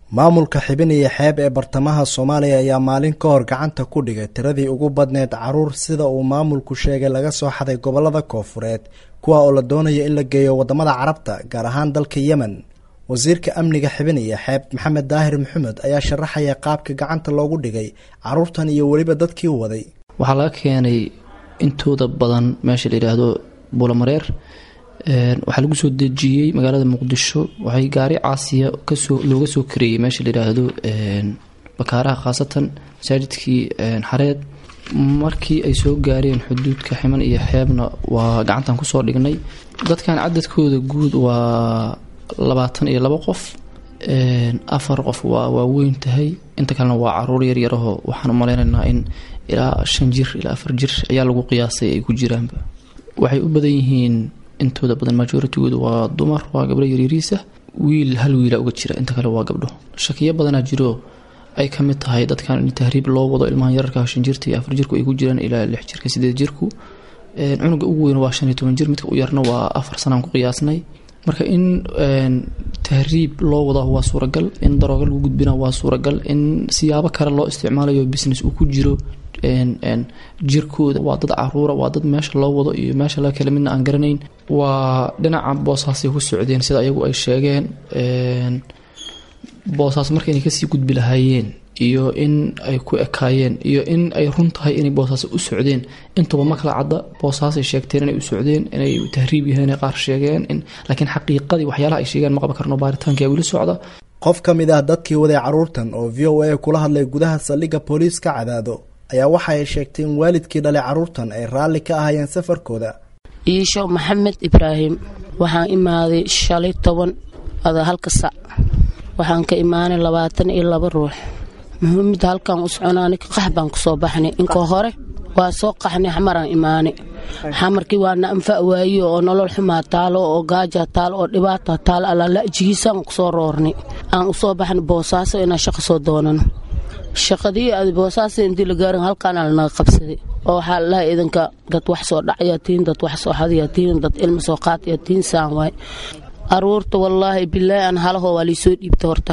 maamulka xibin iyo xeeb ee bartamaha soomaaliya ayaa maalin ka hor gacanta ku dhigay tiradii ugu badneed caruur sida uu maamulku sheegay laga soo xaday gobolada koofureed kuwa oo la doonayo in la geeyo wadamada carabta gaar ahaan dalka yemen wasiirka amniga xibin iyo xeeb maxamed daahir maxamed ayaa sharaxaya qaabka gacanta loogu dhigay caruurtan iyo weliba dadkii waday waxaa laga keenay intooda badan meesha la yidhaahdo buulamareer waxaa lagu soo dejiyey magaalada muqdisho waxay gaari caasiya kasoo looga soo kareeyey meesha la yidhaahdo bakaaraha khaasatan masaajidkii xareed markii ay soo gaareen xuduudka ximan iyo xeebna waa gacantan kusoo dhignay dadkan cadadkooda guud waa labaatan iyo labo qof afar qof waa waaweyn tahay inta kalena waa caruur yaryarahoo waxaan umaleynaynaa in ilaa shan jir ilaa afar jir ayaa lagu qiyaasay ay ku jiraanba waxay u badan yihiin intooda badan majoritygooda waa dumar waa gabdho yaryariisa wiil hal wiila uga jira inta kale waa gabdho shakiyo badanaa jiro ay ka mid tahay dadkan in tahriib loo wado ilmahan yararka shan jirta iyo afar jirku ay ku jiraan ilaa lix jirka sideed jirku cunuga ugu weyn waa shan iyo toban jir midka u yarna waa afar sanaan ku qiyaasnay marka in tahriib loo wada waa suuragal in darooga lagu gudbina waa suuragal in siyaabo kale loo isticmaalayo business uu ku jiro jirkooda waa dad caruura waa dad meesha loo wado iyo meesha laga kale midna aan garanayn waa dhinaca boosaasay ku socdeen sida ayagu ay sheegeen boosaas marka inay kasii gudbi lahaayeen iyo in ay ku ekaayeen iyo in ay run tahay inay boosaas u socdeen intuba ma kala cadda boosaasay sheegteen inay u socdeen inay tahriib yahayn qaar sheegeen laakiin xaqiiqadii waxyaalaha ay sheegeen ma qaban karno baaritaankia weli socda qof ka mid ah dadkii waday caruurtan oo v o a kula hadlay gudaha saldhigga booliiska cadaado ayaa waxa ay sheegtay in waalidkii dhalay caruurtan ay raalli ka ahayeen safarkooda iisho maxamed ibraahim waxaan imaaday shalay toban ada halka sac waxaan ka imaanay labaatan iyo laba ruux muhiimada halkaan u soconaani qax baan kusoo baxnay inka hore waa soo qaxnay xamaraan imaanay xamarkii waana anfa waayo oo nolol xumaa taalo oo gaaja taalo oo dhibaata taalo allalajigiisaan kusoo roornay aan usoo baxnay boosaaso inaan shaqo soo doonano shaqadii aad boosaasa intii la gaarin halkaana lanaga qabsaday oo waxaa lalahay idinka dad wax soo dhacayaa tihiin dad wax soo hadayaa tihiin dad ilma soo qaatayaa tihiin saan waay aruurta wallaahi bilaahi aan halahoo waa liisoo dhiibta horta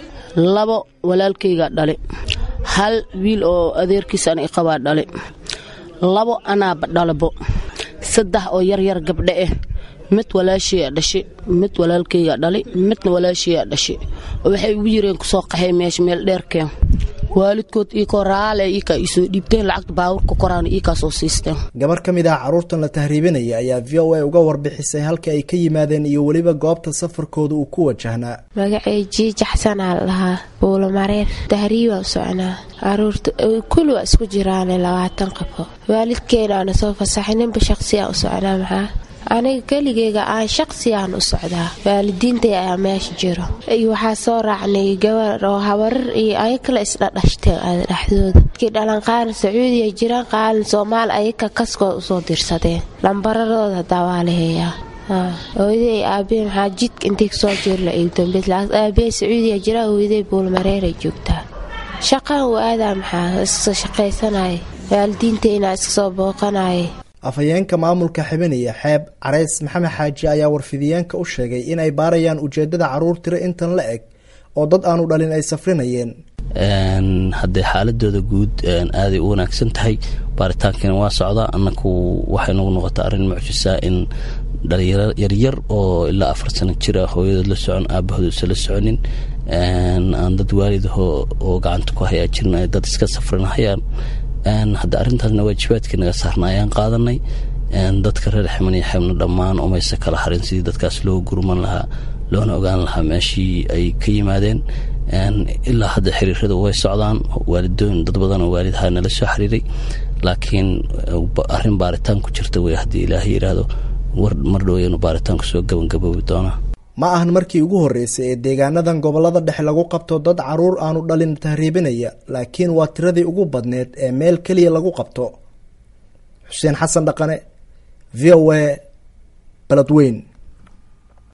labo walaalkaygaa dhale hal wiil oo adeerkiis an iqabaa dhale labo anaaba dhalabo saddex oo yaryar gabdhe ah mid walaashayaa dhashe mid walaalkaygaa dhale midna walaashayaa dhashe oo waxay ugu yireen kusoo qaxay meesha meel dheerkeen waalidkood iikoo raale iikaa isoo dhiibteen lacagta baawurka koraan iikaa soo siisteen gabar ka mid ah caruurtan la tahriibinaya ayaa v o a uga warbixisay halka ay ka yimaadeen iyo weliba goobta safarkooda uu ku wajahnaa magacay jiijaxsanaa lahaa buulamareer tahriibaa u soconaa caruurta kuli waa isku jiraane labaatan qabo waalidkeenaana soo fasaxay ninba shaqsiyaa u soconaa maxaa aniga keligeyga aan shaqsiyaan u socdaa waalidiintay ayaa meesha jiro iyo waxaa soo raacnay gabar oo habarar iyo aya kale isdhadhashteen dhexdooda kii dhalan qaaran sacuudiya jiraan qaaran soomaali ayaka kaskooda usoo dirsadeen lambaradooda hadaa waa la heeyaa hooyaday aabe maxaa jidka intay kasoo jirla igdambes aabe sacuudiya jiraa hooyaday buulmareeray joogtaa shaqaan u aadaa maxaa iska shaqaysanaya waalidiintayna iska soo booqanaya afhayeenka maamulka xibin iyo xeeb careys maxamed xaaji ayaa warfidiyeenka u sheegay in ay baarayaan ujeedada caruur tiro intan la eg oo dad aanu dhalin ay safrinayeen haddee xaaladooda guud aaday u wanaagsan tahay baaritaankiina waa socdaa annaku waxay nagu noqota arrin mucjisaa in dhalinyaro yaryar oo ilaa afar sano jira hooyadood la socon aabahood usa la soconin aan dad waalidaho oo gacanta ku hayaa jirin ay dad iska safrinahayaan hadda arrintaasna waajibaadkii naga saarna ayaan qaadanay dadka reer ximan iyo xeebna dhammaan umayse kala harin sidii dadkaas loo gurman lahaa loona ogaan lahaa meeshii ay ka yimaadeen ilaa hadda xiriiradu way socdaan waalidooyin dad badan oo waalidahaa nala soo xiriiray laakiin arrin baaritaan ku jirta wey haddii ilaahay yidhaahdo mar dhowayanu baaritaanku soo gabangaboobi doonaa ma ahan markii ugu horreysay ee deegaanadan gobolada dhexe lagu qabto dad caruur aanu dhalin tahriibinaya laakiin waa tiradii ugu badneed ee meel keliya lagu qabto xuseen xasan dhaqane v o a baladweyn